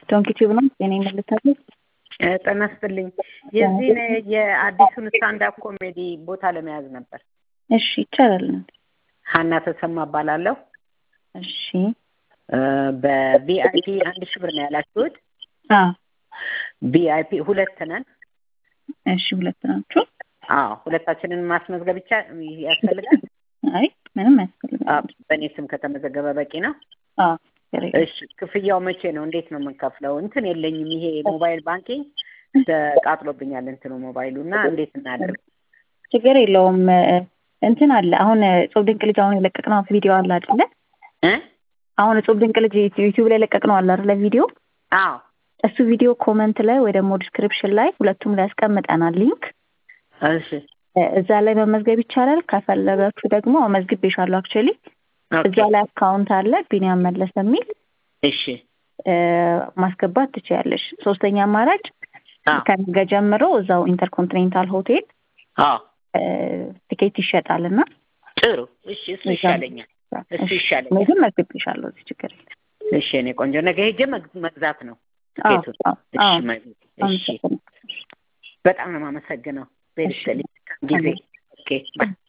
ዶንኪ ቲዩብ ነው የኔ መልታለሁ። ጤና ይስጥልኝ። የዚህን የአዲሱን ስታንዳፕ ኮሜዲ ቦታ ለመያዝ ነበር። እሺ ይቻላል። ሀና ተሰማ እባላለሁ። እሺ በቪአይፒ አንድ ሺህ ብር ነው ያላችሁት? አዎ ቪአይፒ ሁለት ነን። እሺ ሁለት ናችሁ? አዎ ሁለታችንን ማስመዝገብ ብቻ ያስፈልጋል? አይ ምንም አያስፈልግም። በእኔ ስም ከተመዘገበ በቂ ነው? አዎ እሺ ክፍያው መቼ ነው? እንዴት ነው የምንከፍለው? እንትን የለኝም። ይሄ ሞባይል ባንኪንግ ተቃጥሎብኛል እንትኑ ሞባይሉ እና እንዴት እናድርግ? ችግር የለውም። እንትን አለ አሁን ጾም ድንቅ ልጅ አሁን የለቀቅነው ቪዲዮ አለ አይደለ? እ አሁን ጾም ድንቅ ልጅ ዩቲዩብ ላይ የለቀቅነው አለ አይደለ? ቪዲዮ አዎ እሱ ቪዲዮ ኮመንት ላይ ወይ ደግሞ ዲስክሪፕሽን ላይ ሁለቱም ላይ ያስቀምጠናል ሊንክ። እሺ እዛ ላይ መመዝገብ ይቻላል። ከፈለጋችሁ ደግሞ መዝግቤሻለሁ አክቹዋሊ እዛ ላይ አካውንት አለ ቢኒያም መለሰ የሚል እሺ ማስገባት ትችያለሽ። ሶስተኛ አማራጭ ከነገ ጀምሮ እዛው ኢንተርኮንቲኔንታል ሆቴል አዎ ቲኬት ይሸጣል እና ጥሩ እሺ እሱ ይሻለኛል እሱ ይሻለኛል ግን መዝግቤሻለሁ እዚህ ችግር የለም እሺ እኔ ቆንጆ ነገ ሄጄ መግዛት ነው ቲኬቱን እሺ እሺ በጣም ነው የማመሰግነው ቤልስሊ ጊዜ ኦኬ